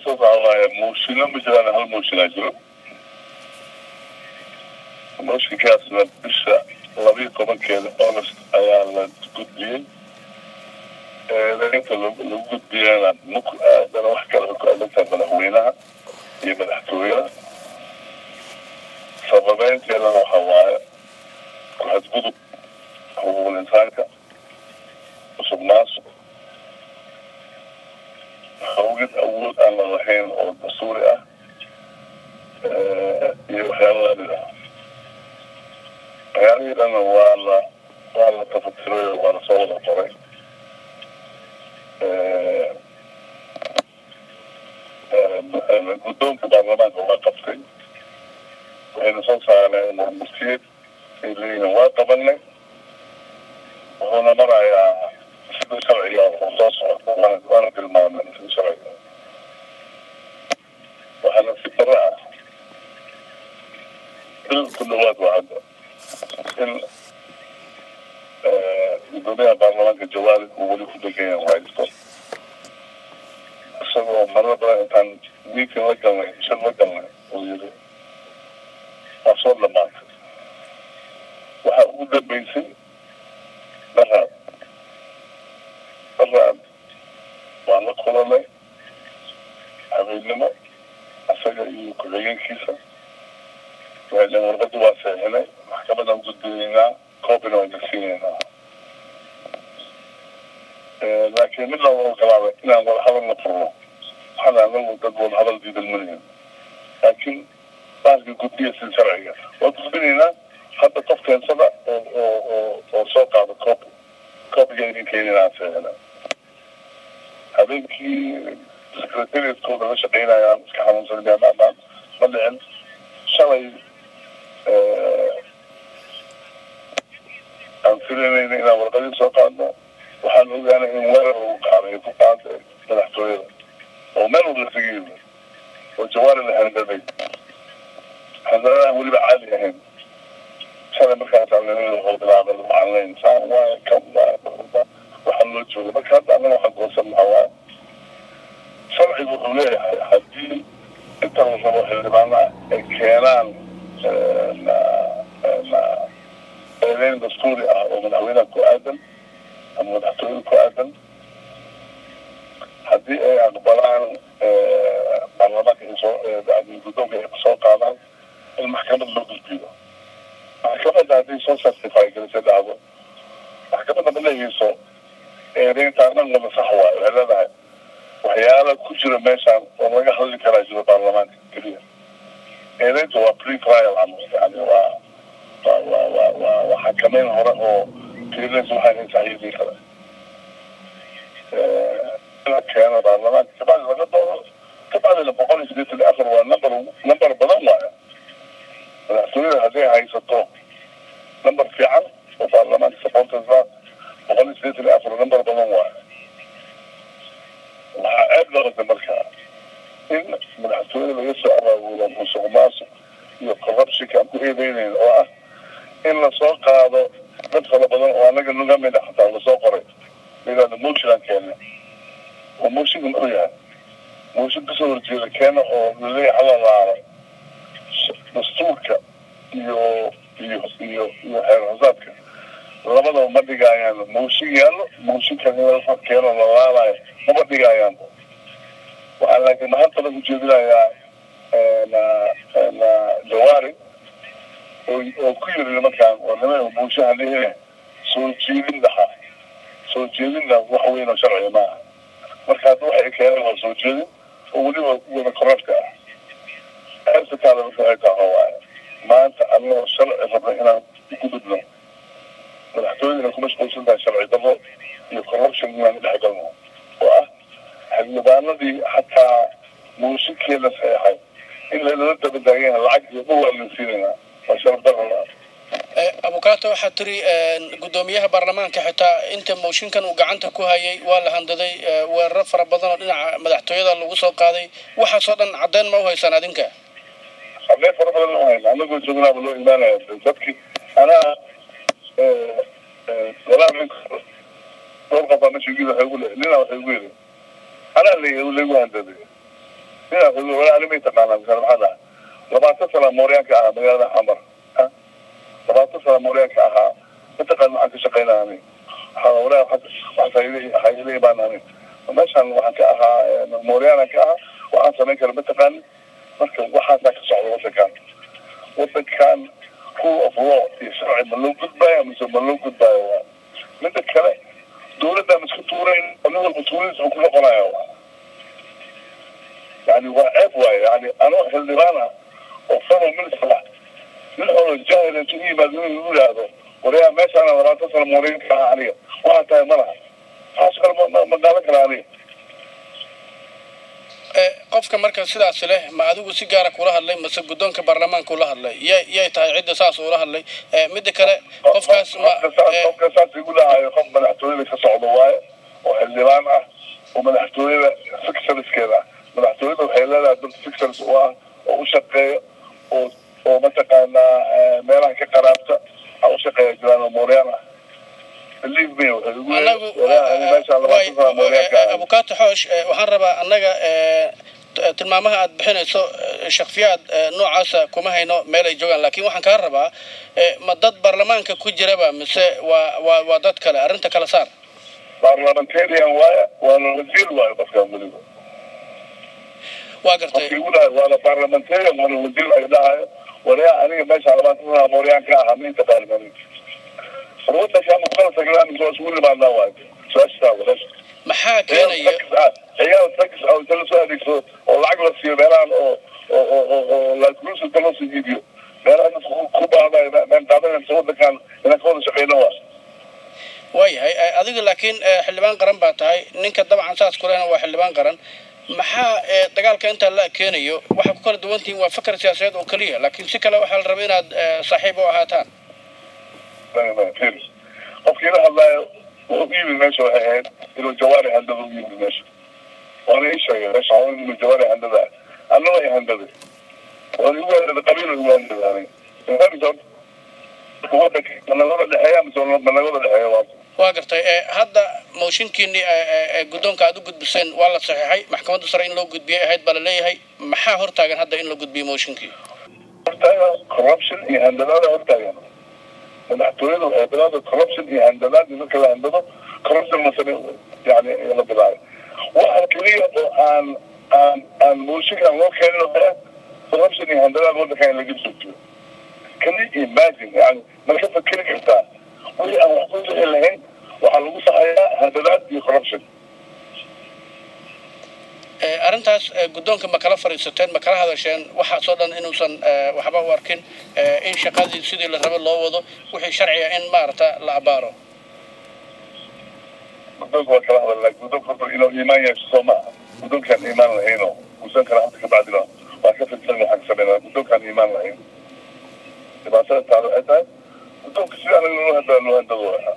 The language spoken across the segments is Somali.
process waxaa waaye mooshinno ma jiraan hal mooshinaa jiro mooshinkaasna bisha labiyo tobankeeda august ayaa la gudbiyey inta lagu gudbiyana muk aadana wax kale ku adantahay madaxweynaha iyo madaxtooyada sababeynteedana waxa waaye ku-xadgudub xuquuqul insaanka cusub maasuq hawgid awood aan la lahayn oo dastuuri ah iyo waxyaala lamid ah waxyaalihii dhana waa la waa la tafatiray waa la soo wada qoray guddoonka baarlamaanka waa qabtay waxayna soo saareen muftiyeed ay leeyihiin waa qabanay wuxuuna marayaa sida sharciga oo soo socota waana waana tilmaamay sida sharciga waxaana si daro ah bil ku dhawaad waa hadda in gudoomiyaha baarlamaanka jawaari uu weli ku degan yahay haysto isagoo marar badan intaan wiikin la galnay shir la galnay uu yiri waa soo dhamaatay waxaa ugu dambeysay dharaad dharaad waan la kulanay habeennimo isaga iyo ku-xigeenkiisa waxay dhaheen warqadii waa seexinay maxkamadan gudbinaynaa koobina waan degsiinaynaa laakiin mid laba ogolaada inaan wadahadal la furno waxaan anagu dad wadahadal diidan manihin laakiin baaska gudbiya si sharciga waa gudbinaynaa hadda qof keensada oo oo oo oo soo qaado koob koobiga idin keeninaa seexina habeenkii secretariatkooda la shaqeynayaan iska xanuunsanayaan ma ma dhicin shalay aan filanayna inaan warqadii soo qaadno waxaan ogaanay in weerar lagu qaaday ku qaaday madaxtooyada oo meel walba isaga yimi oo jawaari la handaday handadaan weliba caadi ahayn shalay markaas aalnimada wuxuu bilaabay macalinayn saan waay kan waay waxaa loo jooga marka hadda annaga waxaan goosan lahaa waa sharcigu wuxuu leeyahay haddii inta la rabo xildhibaana ay keenaan eedeyn dastuuri ah oo madaxweynaha ku aadan ama madaxtooyada ku aadan haddii ay aqbalaan baarlamaanka ay soo guddoonka ay soo qaadaan in maxkamad loo gudbiyo maxkamadda haddii soo certify garisay dhacdo maxkamadda ma leehayso eedeynta dhan wada sax waayo waxay leedahay waxyaala ku jira meeshaan oo laga hadli karaa jiro baarlamaanka keliya eedeyntu waa pre trial camal yani waa waa waa waa waa waa xakameyn hore oo fiirinaysa waxaa in saxiixii kale la keeno baarlamaanka kabacdi laga doodo kabacdina boqol iyo siddeetan iyo afar waa number number badan waayo madaxtooyada hadday haysato number fiican oo baarlamaanka supporters ah boqol iyo siddeetan iyo afar number badan waayo waxaa ceeb noqotay markaa in madaxtooyada laga soo abaabulo musuq maasuq iyo corruptionka aan ku eedeynayn oo ah in lasoo qaado dad fara badan oo anaga naga mid a xataa lasoo qoray layidhahdo motion aan keena oo motionka muxuu yahay motion kasoo horjeeda keena oo laleeyahay halalaala dastuurka iyo iyo iyo iyo xeer hosaadka labadaba ma dhigaayaan mooshin yaallo mooshinka in keeno lalaalayo maba dhigaayaan waxaa laakiin mahanta lagu jeedinayaa jawaari oo ku yiri nimankaan waa niman buushaha lehe soo jeedin dhaxa soo jeedinna wax weyn oo sharciga maaha marka hadda waxay keeneen waa soo jeedin oo weliba wada korafka ah ceebta taada marka waxay tahay waaye maanta annagoo sharci rabna inaan ku gudubno madaxtooyadina ku mashquulsan tahay sharci darro iyo corruption inaan dhex galno oo ah xildhibaanadii xataa muushinkeeda saxeexay in lala dabadaagan yahay lacag iyo dhul aan la siinayna waa sharaf darro abukaato waxaa tiri guddoomiyaha baarlamaanka xitaa inta mooshinkan uu gacanta ku hayay waa la handaday weeraro fara badan oo dhinaca madaxtooyada lagu soo qaaday waxaasoo dhan caddeyn ma u haysaan adinka caddeyn fara badan ma hayna anagoo joognaaba loo imaanaya dadkii anaa walaa ninka dhowr qof baa meesha yimid waxay ugu le nina waxay ugu yidhi anaa la laygu handaday ninaa walaalimay taqaanaa misal maxaa dhaha labaatan sana mooryaanka ahaa magaalada xamar labaatan sana mooryaanka ahaa mataqaan waxaan ka shaqaynaa ani waxaa walaa waxayla baan ani meeshaan waxaan ka ahaa mooryaana ka ahaa waxaan samayn kara mataqaani marka waxaasaa ka socda wadankan wadankan rule of law iyo sharci ma loo gudbaayo mise ma loo gudbaayo waa mida kale dowladdan isku tuurayn nin walba tuuradiisa ku noqonaya waa yani waa ceeb waaye yani anoo xildhibaan ah oo federal minister ah nin oo jahil intu u yimaado inuu yidhaahdo waryaa meeshaana labaatan sano mooriyin ka aha aniga waxaa tahay ma laha taas kale ma qaadan kara aniga qofka marka sidaas leh ma adigu si gaara kula hadlay mase guddoonka baarlamaanka ula hadlay yay yay tahay cidda saas ula hadlay midda kale qofkaas ma qofka saas igu dhahayo qof madaxtooyada ka socdo waaye oo xildhibaan ah oo madaxtooyada fixerskeeda ah madaxtooyada waxay leedahay dad fixers u ah oo u shaqeeya oo oo mataqaanaa meelaha ka qaraabta a u shaqeeya jiraan oo mooryaan ah anagu abukato xoosh waxaan rabaa annaga tilmaamaha aad bixinayso shaksiyaad noocaasa kuma hayno meel ay joogaan lakin waxaan kaa rabaa ma dad baarlamaanka ku jiraba mise waa waa waa dad kale arrinta kala saar parliamentarian waaya waana wasiir waayo qofkaan weliba waa gartay waana parliamentarian waana wasiir ay dhahayo waryaa aniga meesha labaatan sana mooryaan ka ahaa minta baarlament wadankan kala tagnaan soo isugu limaadnaa waay su-aashaa walaasha maxaa keenaya ciyaal tax oo inta lasoo adeegsado oo lacag la siiyo meelahan oo oo oo oo laakuluus inta loo soo iibiyo meelahan dadka ku baadayo meen qaadanaysa wadankan inaan ka wada shaqeyno waa waayahay adiga laakiin xildhibaan qaran baa tahay ninka dabcan saas kulehna waa xildhibaan qaran maxaa dagaalka intaa la keenayo waxaa ku kala duwan tihiin waa fakar siyaasadeed oo keliya laakiin si kale waxaa la rabay inaad saaxiib u ahaataan qofkii la hadlaayo wuxuu u yimid meesha waxay ahayd inuu jawaari handada u yimid meesha waana ii sheegay meesha inuu jawaari handada anna way handaday waana igu handaday qabiil igu handaday wadanka managada dhexeeya mise managada dhexeeya waa waa gartay hadda mooshinkiini guddoonka aad u gudbiseen waa la saxiixay maxkamadda sare in loo gudbiyay ahayd baa la leeyahay maxaa hortaagan hadda in la gudbiyo mooshinkii hortaagan corruption iyo handadaada hortaagan madaxtooyada waxay bilaabday corruption iyo handadaad in dadka la handado corruption masane yani la bilaabay waxa keliya oo aan aan aan mooshinkan loo keenin oo kale corruption iyo handadaad wadankan in laga joogto can you imagine yani marka fakeri kartaa wixii aan wax ku bixi lahayn waxaa lagu saxayaa handadaad iyo corruption arrintaas guddoonka ma kala fadhiisateen ma kala hadasheen waxaasoo dhan inuusan waxba u arkin in shaqadii sidii la rabo loo wado wixii sharciga in maarata la abaaro guddoonka waa kala hadal laakiin guddoonka horta inuu iimaan yeesho soo maaha guddoonkaan iimaan lahayno guusan kara hadda ka bacdina waa ka fidsan waxaan ka sameynaa guddoonkaan iimaan lahayn dhibaatada taalo waxay tahay guddoonka sida anaga loo handaa loo handadooya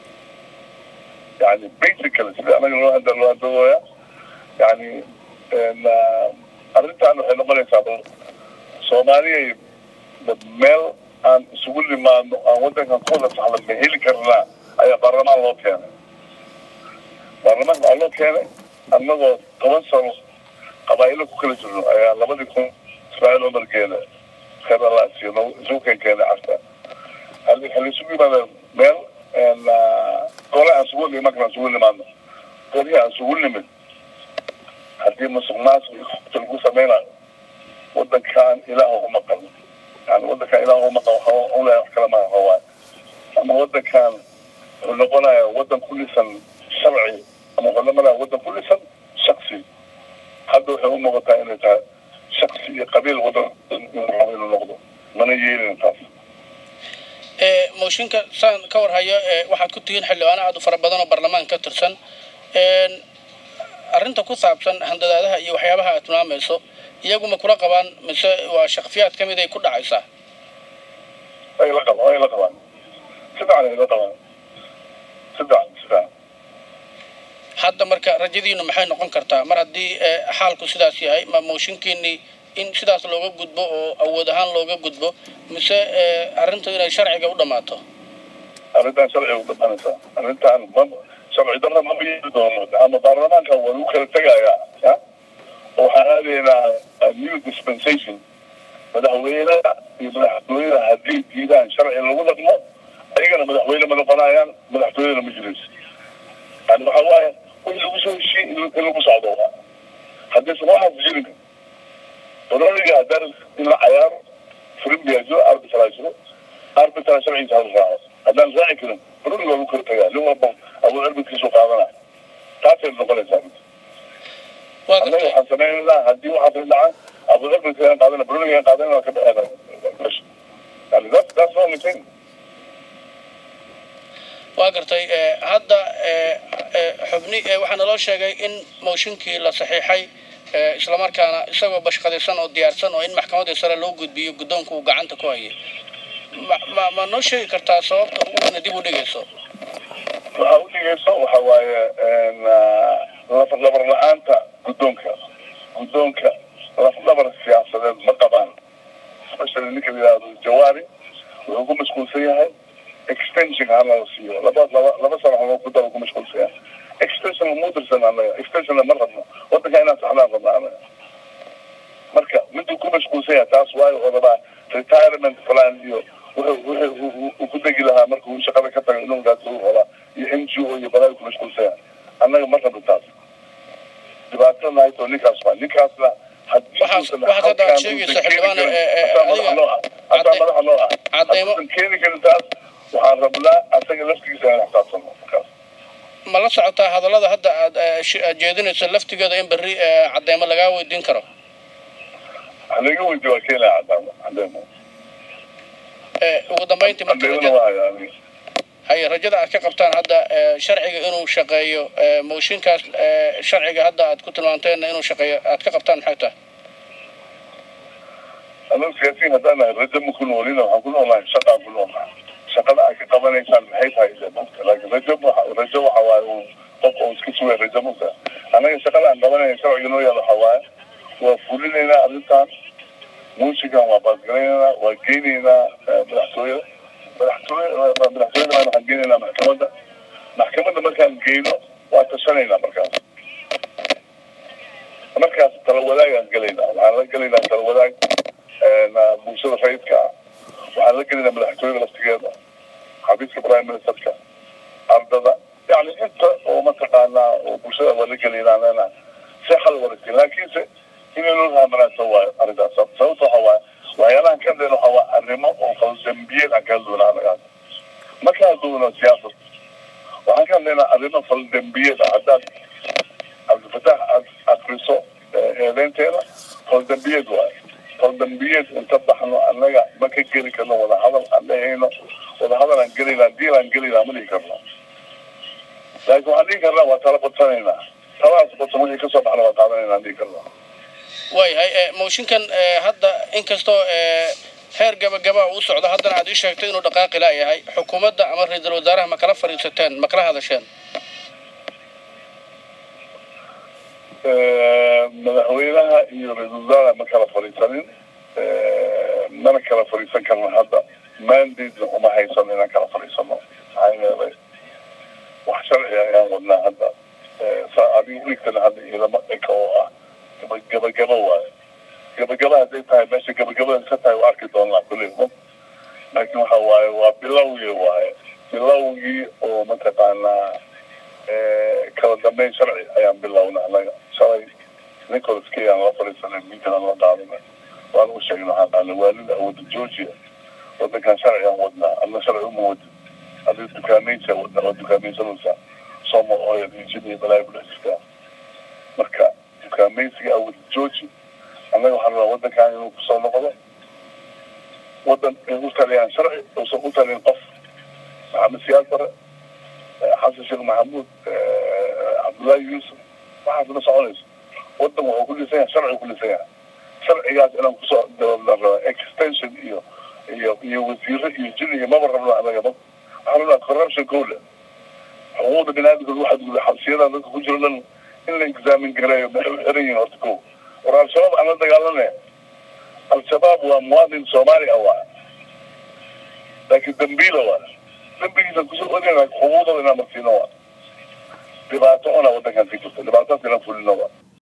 yani basically sida anaga loo handaa loo handadooya yani arrintan waxay noqonaysaa soomaaliyay meel aan isugu limaadno aan wadankan ku wada saxda ma heli karnaa ayaa baarlamaan loo keenay baarlamaanka waxaa loo keenay annagoo toban sano qabaa'ilo ku kala jirno ayaa labadii kun ismaaciil cumar geele khayr allah siiyo isugu keen keenay carta waxaa la isugu yimaada meel gole aan isugu iman karna isugu limaadno golihii aan isugu nimid haddii musuq maasuq lagu sameynayo wadankan ilaah uma qalo yani wadankan ilaah uma qalo waxa ulahay wax kala maaha waa ama wadankan wuxuu noqonaya wadan ku dhisan sharci ama wuxuu noqonaya wadan ku dhisan shaksi hadda waxay u muuqataa inay tahay shaksi iyo qabiil wadan inuu noqdo mana yeelin taas mooshinka saan ka warhayo waxaad ku tihiin xildhibaano aad u fara badan oo baarlamaan ka tirsan arrinta ku saabsan handadaadaha iyo waxyaabaha aad tilmaamayso iyaguma kula qabaan mise waa shakfiyaad ka mid ay ku dhacaysaa ay la qabaan ay la qabaan si fiican ay la qabaan si fiican si fiican hadda marka rajadiinu maxay noqon kartaa mar haddii xaalku sidaas yahay ma mooshinkiinii in sidaas looga gudbo oo awood ahaan looga gudbo mise arrintu inay sharciga u dhammaato arrintan sharciga u dhamaanaysaa arrintan ma sharci darra ma yeeli doono ama baarlamaanka waa lagu kala tegayaa ya waxaan aadaynaa new dispensation madaxweynaha iyo madaxtooyada haddii diidaan sharci lagu dhaqmo ayagana madaxweyne ma noqonayaan madaxtooyadana ma jirayso yani waxa waaye wixii lagu soo heshiiyey in lagu socdo haddaysan waxaas jirin odaniga haddaan in la cayaaro frimbiajo arbitrajiro arbitra sharcigiisa hala raaco haddaan raaci karin bruni waa lagu kala tagaa nin walba awood arbitkiisu qaadana taasay noqonaysaa annaga waxaan samaynaynaa haddii waxaas dhacaan awood arbitkaan qaadana brunigaan qaadana waa ka dhaceen yani that's that's the only thing waa gartay hadda xubni waxaa naloo sheegay in mooshinkii la saxiixay islamarkaana isagoo bashqadaysan oo diyaarsan oo in maxkamadda sare loo gudbiyo guddoonka uu gacanta ku hayay ma ma noo sheegi kartaa sababta uguna dib u dhigayso waxa u dhigayso waxa waaye lafdhabar la-aanta guddoonka guddoonka lafdhabar siyaasadeed ma qabaan especially ninka la yidhahdo jawaari wuxuu ku mashquulsan yahay extension hala siiyo laba laba laba sano halo ku daba ku mashquulsan yahay extension ma dirsan anaga extension ma rabno wadanka inaan saxnaan rabna anaga marka miduu ku mashquulsan yahay taas waayo oo rabaa retirement plan iyo wuxuu uu ku degi lahaa marka uu shaqada ka tago inuu gaas uu rabaa iyo n g o iyo balaa ku mashquulsan yahay annaga ma rabno taas dhibaatada nahayto ninkaas waa ninkaasna waxaad hadda aad sheegaysa xildhibaan madaxa noo ah hataa madaxa noo ah hadduusan keeni karin taas waxaan rabnaa asaga laftigiisa inaan xisaabtano markaas ma la socotaa hadallada hadda aad jeedinayso laftigeeda in berri cadeymo lagaa weydiin karo laga weydiyo waa keenaya cadeymo cadeymo ugu dambeyntii marka cadeymona waa yani haye rajada aad ka qabtaan hadda sharciga inuu shaqeeyo mooshinkaas sharciga hadda aad ku tilmaanteenna inuu shaqeeyo aad ka qabtaan maxay tahay anagu siyaasiyiin haddaan nahay rajo ma ku noolina waxaan ku noolnahay shaqaan ku noolnahay shaqada aad ka qabanaysaan maxay tahay ile mugta laakiin rajo rajo waxa waaye uu qof oo iska sugaya rajo mugta annaga shaqada aan qabanayna sharciga noo yaala waxa waaye waa fulinaynaa arrintan muusigan waa baasgaraynaynaa waa geynaynaa madaxtooyada madaxtooyada madaxtooyada waxaan geynaynaa maxkamadda maxkamadda markaan geyno waa tashanaynaa markaas markaas tala wadaagaan gelaynaa waxaan la gelaynaa tala wadaag bulshada rayidka ah waxaan la gelaynaa madaxtooyada laftigeeda xafiiska prime ministerka ardada yani inta oo mataqaanaa oo bulshada waa la gelaynaa leena si xal waragti laakiinse inaynu rahamanaato waayo arrintaas sababta waxa waaye waxyaalahan ka hadlayna waxa waa arrimo oo faldambiyeed aan kala duwanaa anaga ma kala duwano siyaasad waxaan ka hadlaynaa arrimo faldambiyeed ah haddaad cabdifatax aad akriso eedeynteeda faldambiyeed waayo faldambiyeed inta baxno annaga ma ka geli karno wadahadal aan dhehayno wadahadal aan gelaynaa diil aan gelaynaa ma dhihi karno laakiin waxaan dhihi karnaa waa tala badsanaynaa taladaas badsan wixii kasoo baxna waa qaadanayna aan dhihi karnaa waayahay mooshinkan hadda inkastoo heer gabagaba uu socdo haddana aad ii sheegtay inuu dhaqaaqi laayahay xukuumadda ama ra-iisul wasaaraha ma kala fadhiisateen ma kala hadasheen madaxweynaha iyo ra-iisul wasaaraha ma kala fadhiisanin mana kala fadhiisan karno hadda mandate uma haysan inaan kala fadhiisano maxaa yeelay wax sharci ayaan wadnaa hadda saa adiga uigtana hadda ilama eka oo ah gabagaba waayo gabagaba hadday tahay meesha gabagabada ka tahay waa arki doonaa kulli laakiin waxa waaye waa bilowgii waaye bilowgii oo mataqaanaa kala dambeyn sharci ayaan bilownay anaga shalay nicholas kay aan la fadhiisanay minkan aan la qaadana waan u sheegnay waxaan qaadnay waalida awooda georgia wadankan sharci aan wadnaa adna sharci uma wadin adii dukaameysa wadnaa waa dukaameysanaysaa somo oil iyo jin iyo balaayo kudhex jirtaa marka dukaameysiga awooda georgia annaga waxaan rabaa wadankan inuu kusoo noqdo wadan ay u taliyaan sharci uusan u talin qof maxamed siyaad bare xasan sheekh maxamuud cabdullaahi yuusuf waxaas ma soconayso wadan wuxuu ku dhisan yahay sharci ku dhisan yahay sharcigaas inaan kusoo dabalna rabaa extension iyo iyo iyo wasiiro iyo jin iyo maba rabno anaga ma waxaan rabnaa corruption kowle xuquuqda binaadamka waxaad guda xabsiyada dadka ku jiro dhan in la exaamin gareeyo maxay u xiran yihiin horta kow war al-shabaab aan la dagaalanaya al-shabaab waa muwaadin soomaali ah waa laakiin dambiila waa dambigiisa kusoo odayna xuquuqdooda inaan marsiino waa dhibaato ona wadankan ka jirto